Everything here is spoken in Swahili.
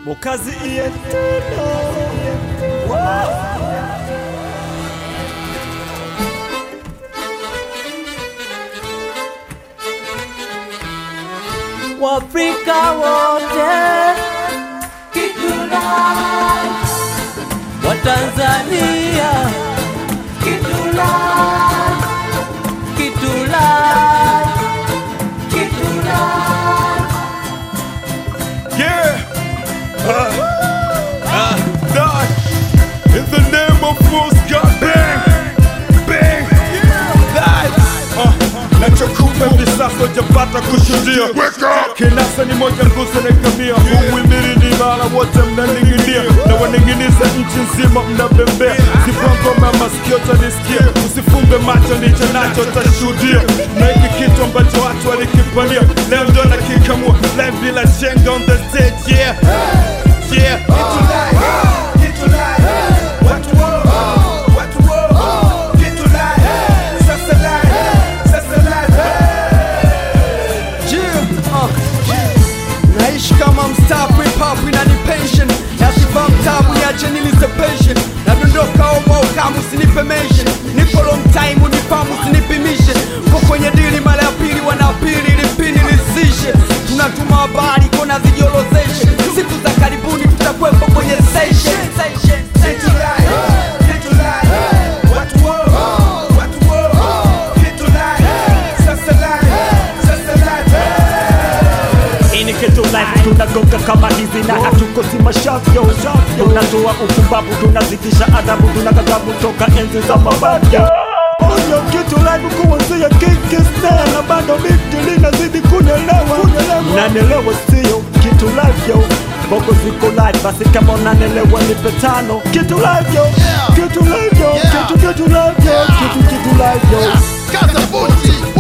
Mukazi ientena Waafrika wote kitula, Watanzania kitula, kitula, kitula. Yeah. Uh, uh, God. In the name of Fools God bang. Bang. That. Uh, nachokupa hivi sasa ujapata kushuhudia kinasa ni moja nguzo na kamia huwimiri ni mara wote mnaning'inia na waning'iniza nchi nzima mnabembea zipangoma masikio tanisikia usifumbe macho nicho nacho tashuhudia na hiki kitu ambacho watu walikipania leo ndo nakikamua live bila chenga on the stage yeah yeah Kitu live, kitu live. Watu wo, watu wo. Kitu live, sasa live, sasa live. Yeah, uh, naishi kama mstaafu hip hop inani pension nasifa mtabu niache nilise pension nadondoka omo kama usinipe mention nipo long time unifamu usinipimishe ko kwenye dili mara ya pili wanapili lipini lisishe tunatuma habari kona zijiolozeshe siku za karibuni tutakwepo kwenye session, session, Kitu session. live, kitu live. Watu wo, watu wo. Kitu live, sasa live, sasa live. Ini kitu life tunagonga kama hizi na hatukosi mashavyo tunatoa upumbavu tunazidisha adabu tunakagabu toka enzi za mabaya Onyo kitu live kuanzia Kikistan na bado miti linazidi kunelewa Nanelewa sio kitu live yo Boko ziko live basi kama unanelewa nipe tano Kitu live yo Kitu live yo Kitu kitu live yo Kitu kitu live yo Kaza buti